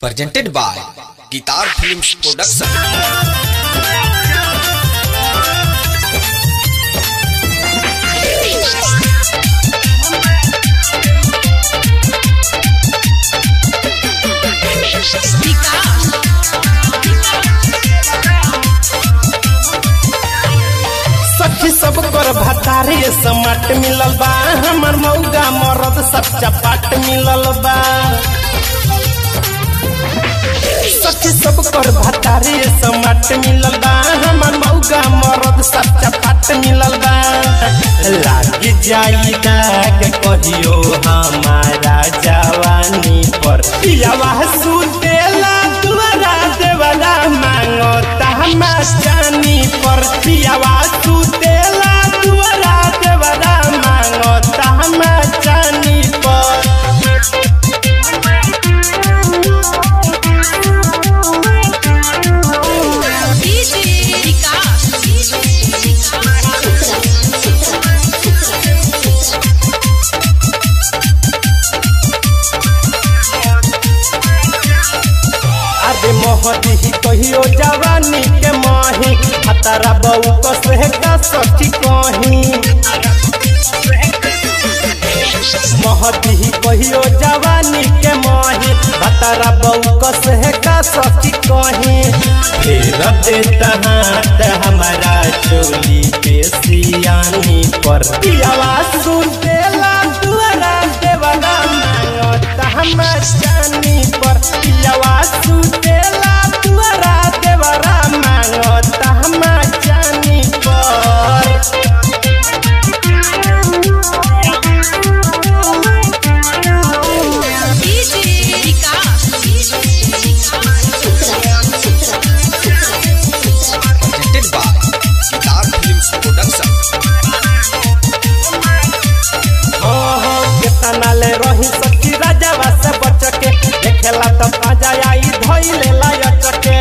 presented by Guitar Films Production. सखी सब कर भतारे समाट मिलल बा हमर मौगा मरद सब चपाट मिलल बा सखी सब कर भतारे समाट मिलल बा हमर मौगा मरद सब चपाट मिलल बा लाग जाई दाग कहियो हमारा जवानी पर पियावा सुतेला दुआरा देवला मांगता हम जानी पर पियावा सुतेला दुआरा देवला मांगता हम जानी पर अरे मोहदी ही कहियो जवानी के माही हतारा बहू कसे का सखी कहीं महदी ही कहियो जवानी के माही हतारा बहू कसे का सखी कहीं फेर देता हाथ हमारा चोली पे सियानी पर आवाज सुन देला दुआरा देवला मांगता हम जानी पर आवाज सुन देला दुआरा देवला मांगता हम जानी पर Presented by Guitar Films Production. ओहो केतना ले रही सखी राजावा से बच के देखेला तो ताजा आई धइले लायक के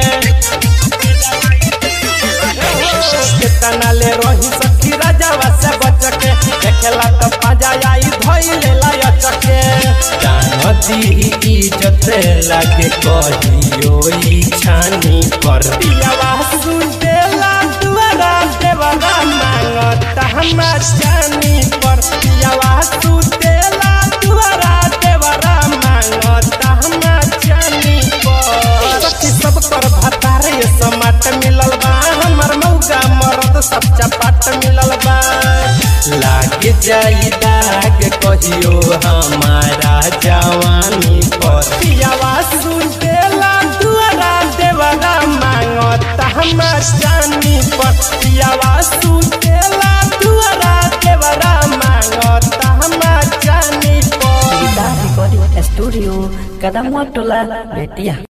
ओहो, केतना ले रही सखी राजावा से बच के देखेला तो ताजा आई धइले लायक के जानती इज्जत लागे कहियो ई छानी पर पियावा सुन देला दुआरा देवला मांगता हम जानी पर पियावा सुन देला दुआरा देवला मांगता हम जानी पर सखी सब कर भतारे समाट मिलल बा हमर मौका मरद सब चपाट मिलल बा लाग जाई दाग कहियो हमारा जवानी पर पियावा सुन देला दुआरा देवला मांगता हम जानी पर पियावा सुन देला दुआरा देवला मांगता हम जानी पर गिटार रिकॉर्डिंग स्टूडियो कदम टोला बेटिया